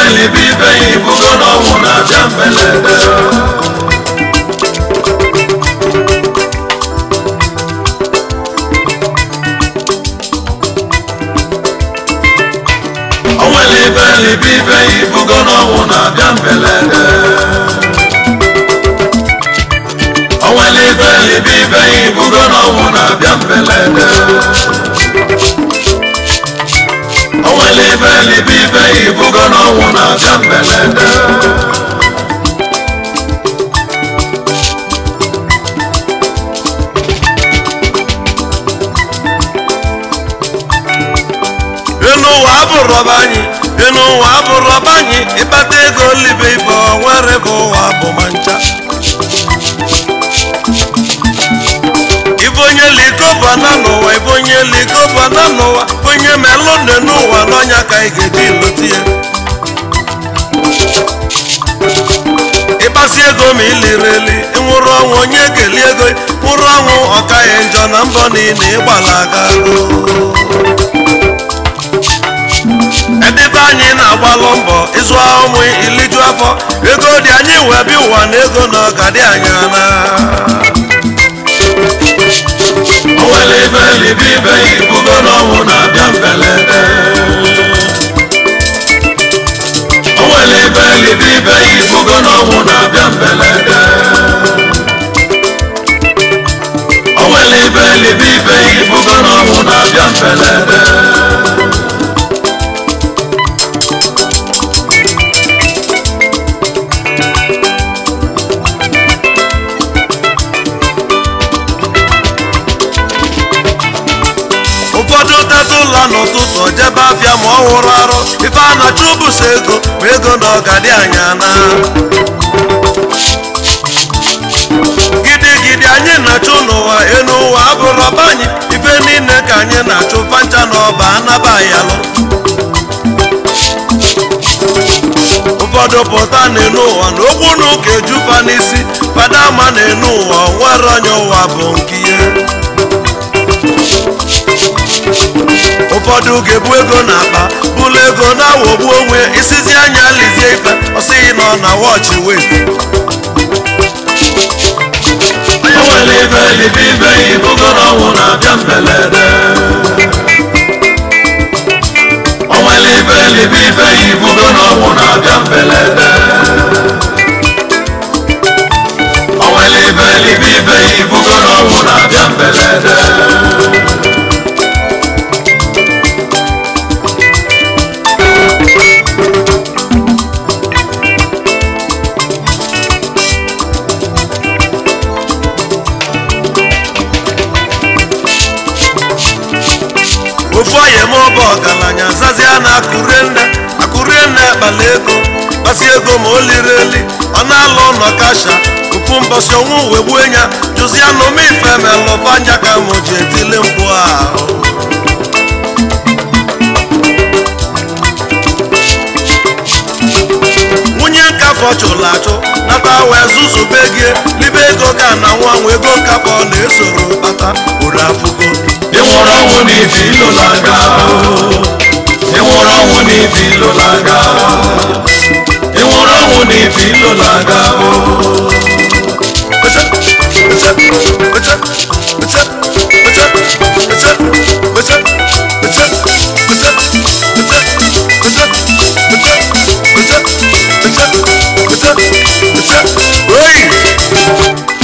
onwere ibe ibe ya ibugo na ọnwụ na-abịa mberede onwere ibe libe ibe ya ibugo na ọnwụ na-abịa mberede onwere ibe libe ibe ya ibugo na ọnwụ na-abịa mberede onwere ibe libe ibe ya ibugo na ọnwụ na-abịa mberede enu ụwa abụrụ ọba anyị enu ụwa abụrụ ọba anyị ịkpata ego libe ibe nwere bụ ụwa bụ ma ncha ibe onye likobana n'ụwa ibe onye likobana n'ụwa onye melụ nne n'ụwa n'ọnya ka ị ga-eji lụta ya ịkpasi ego ma iliri eli ịnwụrụ ọnwụ onye ga-eli ego nwụrụ ọnwụ ọkaghị njọ na mbọ niile ịgbala aga edebe anyị na-agbalụ mbọ ịzụ ụmụ iliju afọ ego dị anyị wee bịa ụwa na ego na ọga dị anya na onwere ibe libe ibe ya ibugo na ọnwụ na-abịa mberede onwere ibe libe ibe ya ibugo na ọnwụ na-abịa mberede onwere ibe libe ibe ya ibugo na ọnwụ na-abịa mberede ụfọdụ teta ụlọ n'ụtụtụ jebe afịa ma ọ hụrụ arụ ife a na-achọ ụbụsa ego ma ego na ọga dị anya na gidigidi anyị na-achụ n'ụwa enu ụwa abụrụ ọba anyị ife niile ka anyị na-achụ fancha na ọba anaba yalụ ụfọdụ pụta n'enu ụwa na okwu na ụka ejufa n'isi fada ama n'enu ụwa nwere onye ụwa bụ nke ihe ụfọdụ ga-ebu ego n'akpa bụlụ ego na-awọgbu onwe isizi anya lizie ife ọsịghị nọ na wọchị wet onwere ibe libe ibe ya ibugo na ọnwụ na-abịa mberede onwere ibe libe ibe ya ibugo na ọnwụ na-abịa mberede onwere ibe libe ibe ya ibugo na ọnwụ na-abịa mberede ofu onye ma ọba ọgaranya zazia na akụrie nne akụrie nne kpala ego kpasi ego ma o liri eli ọ na-alụ ụlọ kasha ofu mbọsị ọnwụ wee gbuo ya jụzia na ome ife melụbanya ka mụ ji etili mkpu ahụ nwunye nkafọ chụrụ achụ nata wee zuzube gị libe ego ga na nwa nwa ego nkafọ na-esoro kpata uru afụgo ịnwụrụ ọnwụ n'ife ilụlaga ịnwụrụ ọnwụ n'ife ilụlaga ịnwụrụ ọnwụ n'ife ilụlaga Oi!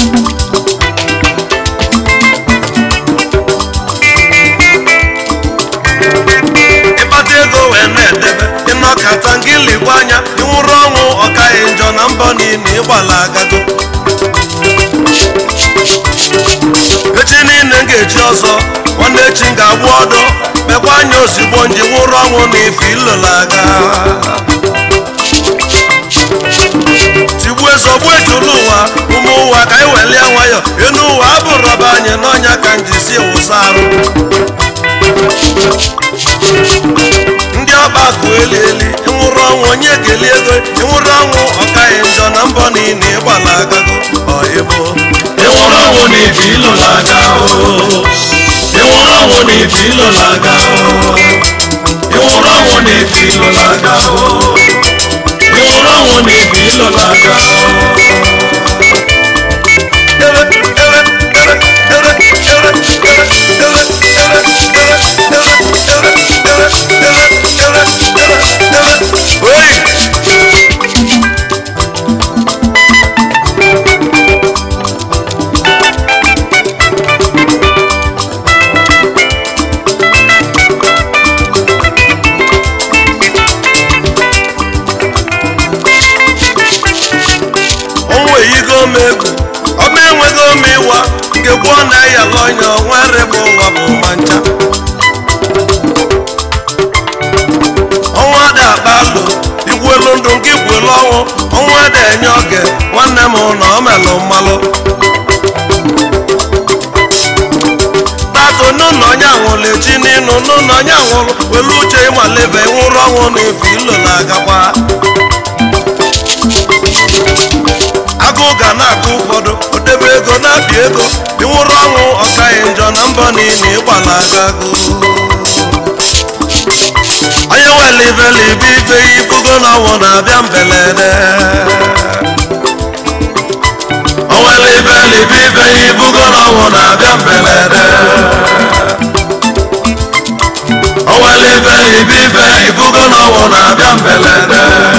ịkpata ego wee na-edebe ịnọkata ngịlikwa anya ịnwụrụ ọnwụ ọkaghị njọ na mbọ niile ịgbala agago echi niile m ga-eji ọzọ nwanne echi m ga-agbụ ọdụ mekwa anya ozigbo nji nwụrụ ọnwụ na ife ilola aga tigbuo ezogbu ejulu ụwa ụmụ ụwa ka anyị welie nwayọ enu ụwa abụrụ ọba anyị n'ọnya ka m ji si wụsa arụ ndị ọba akụ eli eli ịnwụrụ ọnwụ onye ga-eli ego ịnwụrụ ọnwụ ọkaghị njọ na mbọ niile ịgbala agago ọ ịbụ ịnwụrụ ọnwụ na ife ilụlaga ịnwụrụ ọnwụ na ife ilụlaga ịnwụrụ ọnwụ na ife ilụlaga wo ni ibi lọ lága onwe yigo m egwu ọma enweghị ome ịwa nke gwụọ na ya lọnya nwere bụ ụwa bụ ma ncha ọnwa dị akpa alụ igwelu ndụ nke igwelu ọnwụ ọnwa dị enye oge nwanne m na ọ melụ mmalụ tato n'ụlọ onye anwụrụ echi n'ịnụ n'ụlọ onye anwụrụ welu uche ịmalebe nwụrụ ọnwụ na efu ilo na-agakwa agụụ ga na-agụ ụfọdụ odebe ego na-abịa ego ịnwụrụ ọnwụ ọkaghị njọ na mbọ niile ịgbala aka agụ onye wele ibele ibe ibe ya ibugo na ọnwụ na-abịa mbelede onwere ibele ibe ibe ya ibugo na ọnwụ na-abịa mbelede onwere ibele ibe ibe ya ibugo na ọnwụ na-abịa mbelede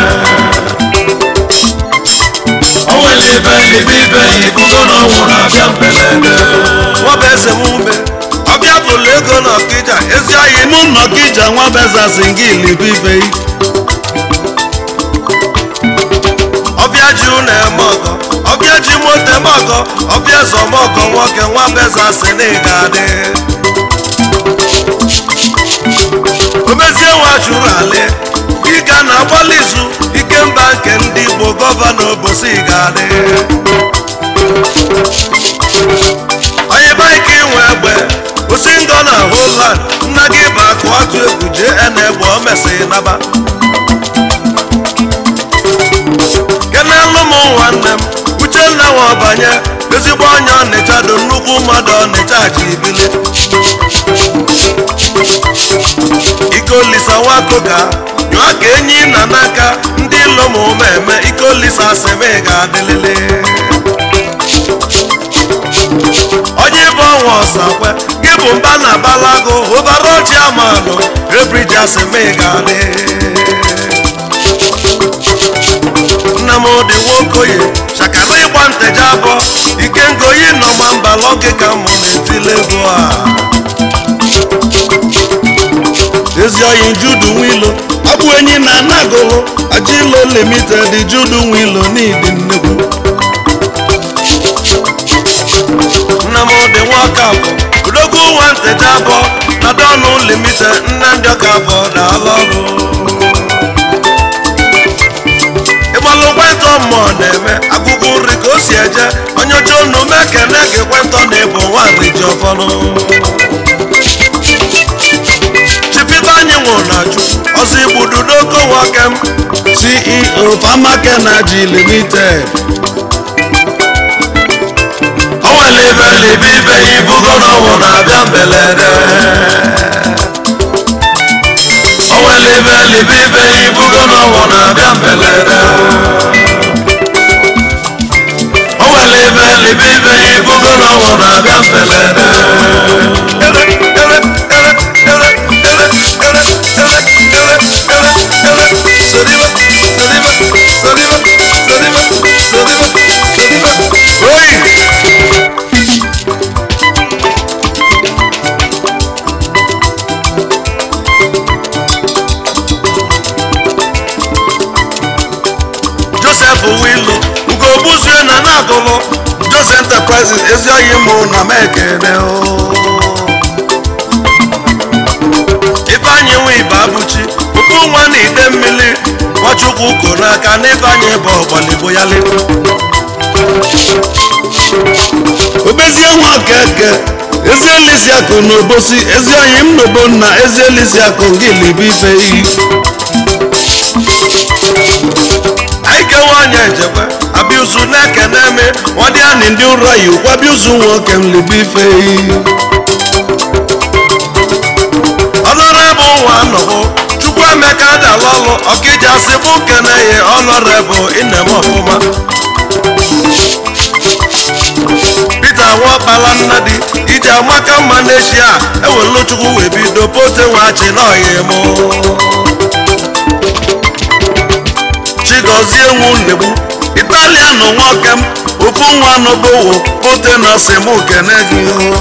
onwere ibe libe ibe ibugo na ọnwụ na-abịa mbelede nwaba eze m ume ọbịa bụlụ ego na ọkịja ezi ahịa mụ nọkija nwa bezasi nke ilibibe ọbịa ji ụlọ eme ọgọ ọbịa ji moto eme ọgọ ọbịa zọma ọgọ nwoke nwa beza si na ị ga-adị omezie nwa chụrụ ali ịga na agbalị izu ike mba nke ndị igbo gọvanọ obosi ga-adị onye baịka inwe egbe kwụsị ndọ na holand nna gị bụ akụ atụ egwu jee ena egbe o mesịrị naba kenelu m nwanne m uchenna nwa ọbanye ezigbo onye ọnịcha do nnukwu mmadụ ọnịcha ji ibili ikolisa nwakoga nyụọ ka enyi na n'aka ndị ilo ma ụma eme ikolisa asịmị ga-adịlịlị onye bụ ọnwa ọsakwe gị bụ mba na balago ụbara ọchị amalụ ebriji asịmị ga-adị nnamdị nwokoye chakara ịgba nteje abụọ ike ngoyi nọ gba mbala oge ka mụ na-etile ego a ezi oyi judu nwilo abụ enyi na anagolo ajilo limited judu nwilo n'idi nnekwu nnamdị nwakafọ odogwu nwa nteje abụọ na dọnụ limite nne ndị ọkafọ na-alụ ọrụ ịgbalụ kwentọ mmụọ na-eme agụgụ nri ka o si eje onye oche unu mekene ga ekwentọ na ịbụ nwaanyị ji ọfọnụ chipita anyị nwụrụ na ju ọzọ igbudu n'oko nwokem ceo famakenaji limited onwere ibe libe ibe ya ibugo na ọnwụ na-abịa mbelede onwere ibe libe ibe ya ibugo na ọnwụ na-abịa mbelede onwere ibe libe ibe ya ibugo na ọnwụ na-abịa mbelede Oyi! joseph wilu ugogbuzue na na-agụlụ joseph enterprises ezi oyi mụ na m ekene o ifeanyị nwe ibe abụchi puku nwa na ide mmiri nwachukwu ko n'aka na ifeanyị bụ ọgbalịbo ya le obezie nwa okeke ezi elisiakụ na obosi ezi oyi m nobo na ezi elisiakụ nke ilibibe anyị kewe onye njekwe abịuzu na-ekene eme nwadịanị ndị ụra yi ụkwabiuzu nwoke m libife ọnọrọ bụ nwa anọbụ chukwu emeka dalụ ọlụ ọkịja ọja si mụ kene ya ọnọrebụ inem ọfụma Peter nwakpala nnadi iji amaka mma n'echi a ewelu chukwu wee bido pote nwachi n'ọhịa mụ chigozie nwu nnegbu italian nwoke m ofu nwa n'obowo pote na simu kene gị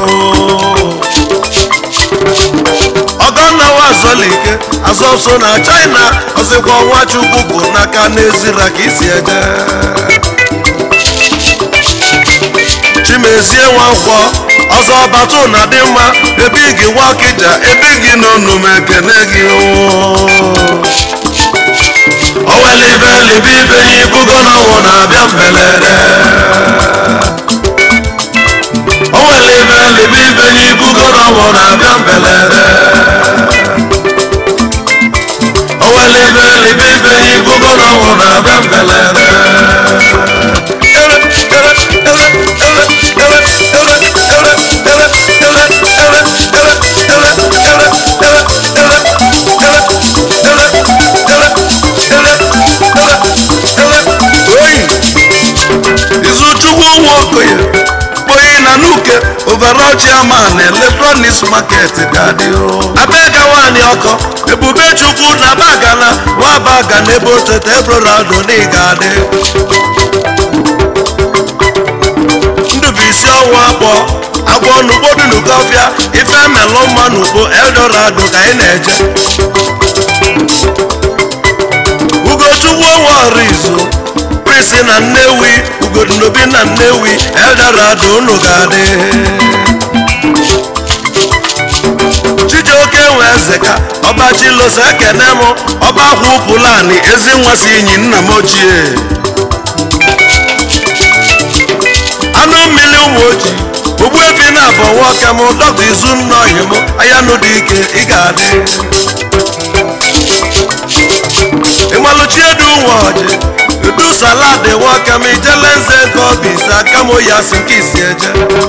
ọgọnnawa azọlike azọso na china ọzịkwa nwa chukwu bụ n'aka n'ezira ka isi eje chimezie nwankwọ ọzọ batu na dị mma ebe gị nwakija ebe gị n'onume ekene gị owelibe libe ibe ya ibugo n'ọnwụ na-abịa mbelere owelibe libe ibe ya ibugo n'ọnwụ na-abịa mbelere owelibe libe ibe ya ibugo n'ọnwụ na-abịa mbelere oyi izuchukwu nwa okoye kpoyi na nuke overall chairman electronics market ga-adị abega nwanyị ọkọ ebube chukwu na bagana nwabaga na ebe otete ebrorado na ị ga-adị ndụbụisi ọnwa akpọ agwọ n'ugbo dị n'ugofia ife melụ mma n'ugbo eldorado ka anyị na-eje ugochukwu onwe ọrụ izu prisi na nnewi ugodinobi na nnewi eldorado unu ga-adị chijioke nwe ezeka ọba chilosa ekene m ọba akwa ụpụlani ezi nwa si inyi nna m ochie anụ mmiri ụmụ ojii ogbuefi na abọ nwoke m dọkta izu nna ohi m anya nụ dị ike ị ga-adị ịmalụchi edu nwa ọjị edu salad nwoke m ijele nze nke obi ise aka m ya si nke isi eje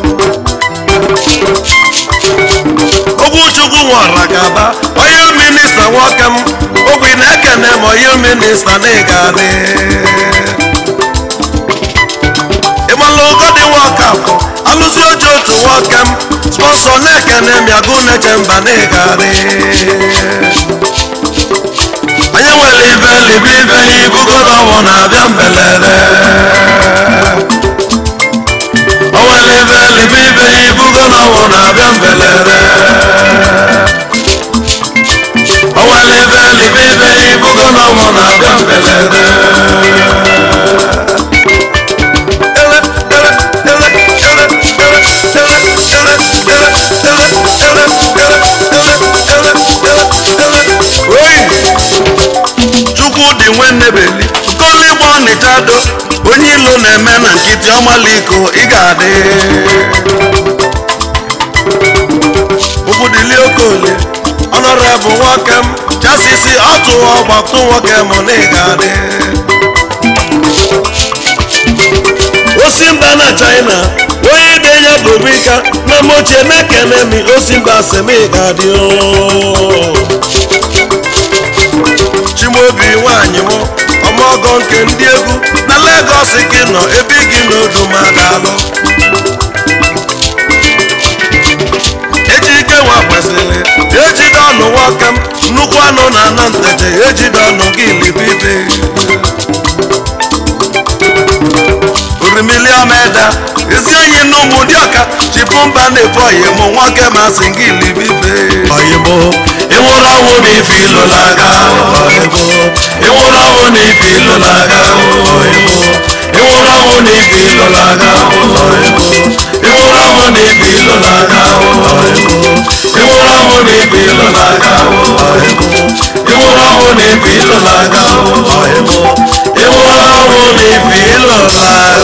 ogwu chukwu nwara gaba onye minista nwoke m ogwi na-ekene m onye minista na ị ga-adị ịmalụ ụgọdị nwoke afọ alụzi oji otu nwoke m spọnsọ na-ekene m ya gụ neche mba na ị ga-adị onye nwere ibe libe ibe ya ibugo n'ọnwụ na-abịa mbelere o nwere ibe libe ibe ya ibugo n'ọnwụ na-abịa mbelere o nwere ibe libe ibe ya ibugo n'ọnwụ na-abịa mbelere chukwu dị nwe nnebeli koligbo ọnịchado onye ilo na-eme na nkịtị ọmaliko ị ga-adị okwudili okolie ọnọrebụ nwoke m chasisi ọtụwa ọgbatụ nwoke m na ị ga-adị osimba na china onye denye bụbika na mochie na-ekene mi osimba semi ga-adị o chimobi nwanyị m ọmọgọ nke ndị egwu na Lagos gị nọ ebe gị n'odu ma daalụ ejike nwa kwesịrị ejide ọnụ nwoke m nnukwu anụ na ana ntete ejide ọnụ gị libibe orimili ọmeda ezi enyi na ụmụ dị ọka chipụ mba na-efe oyim nwoke masị gị libibe oyibo ịnwụrụ ọnwụ na ife ilo laga oyibo ịnwụrụ ọnwụ na ife ilo laga oyibo ịnwụrụ ọnwụ na ife ilo laga oyibo ịnwụrụ ọnwụ na ife ilo laga oyibo ịnwụrụ ọnwụ na ife ilo laga oyibo ịnwụrụ ọnwụ na ife ilo laga oyibo ịnwụrụ ọnwụ na ife ilo laga